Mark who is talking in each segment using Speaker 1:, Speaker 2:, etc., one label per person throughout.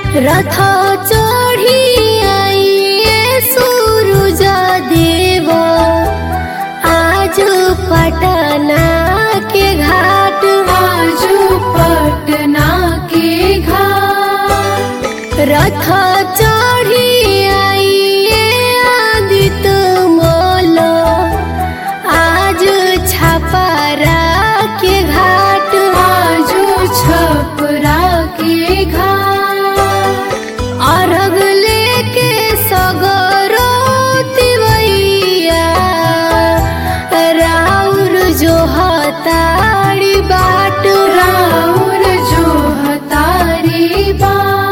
Speaker 1: रथ चढ़ी आइए सूरज देव आज पटना के घाट
Speaker 2: आज पटना के घाट
Speaker 1: रथ चढ़ी आइए आदित्य मोल आज छपरा के घाट
Speaker 2: आज छपरा के घाट
Speaker 1: अर्घ लेके सगरो तिवैया राउर जो हताड़ी बाट
Speaker 2: राउर जो हतारी बा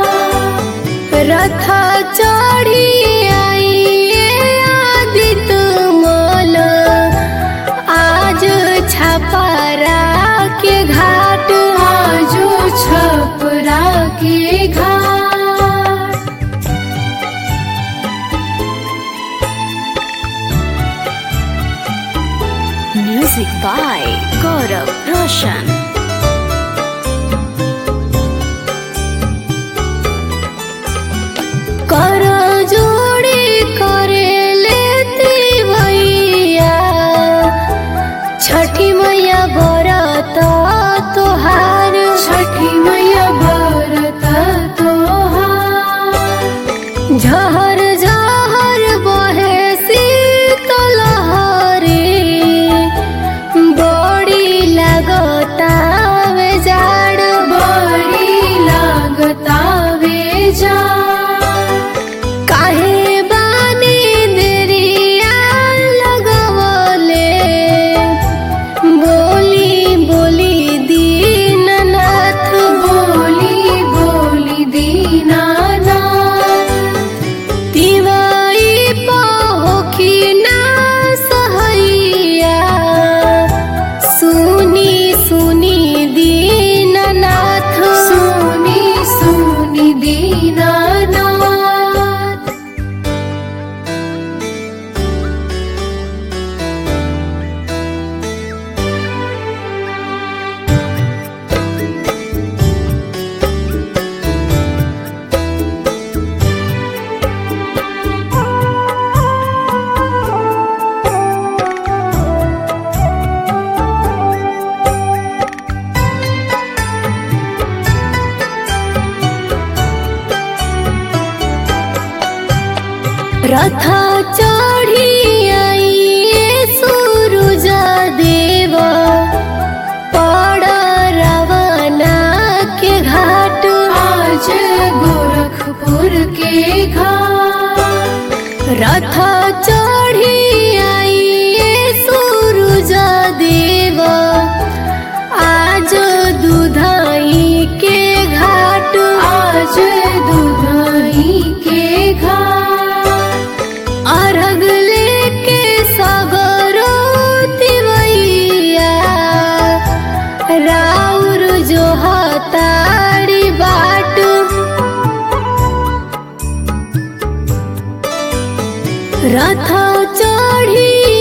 Speaker 1: रथ चढ़ी आइए आदित्य मोल आज छपरा के घाट
Speaker 2: आज छपरा के घाट
Speaker 1: म्यूजिक बाय गौरव रोशन कर जोड़ी करे लेती भैया छठी मैया बरत तोहार
Speaker 2: छठी मैया बरत तोहार
Speaker 1: झहर झहर बहे शीतल हरे बड़ी लगतावे जाड़
Speaker 2: बड़ी लागता वे जा
Speaker 1: काहे बानी देरिया लगवले बोली बोली दीननाथ
Speaker 2: बोली बोली दीनानाथ
Speaker 1: तिवाई पहोखी ना सहैया सुनी सुनी दीननाथ
Speaker 2: सुनी सुनी दीनानाथ
Speaker 1: रथ चढ़ी आइए सूरज देव पड़ रवाना के घाट
Speaker 2: आज गोरखपुर के घाट
Speaker 1: रथ चढ़ी आइए सूरज देव आज दुधाई के घाट
Speaker 2: आज दुधाई के घाट
Speaker 1: अर्घ लेके सगरो तिवैया राउर जो हताड़ी बाट रथ चढ़ी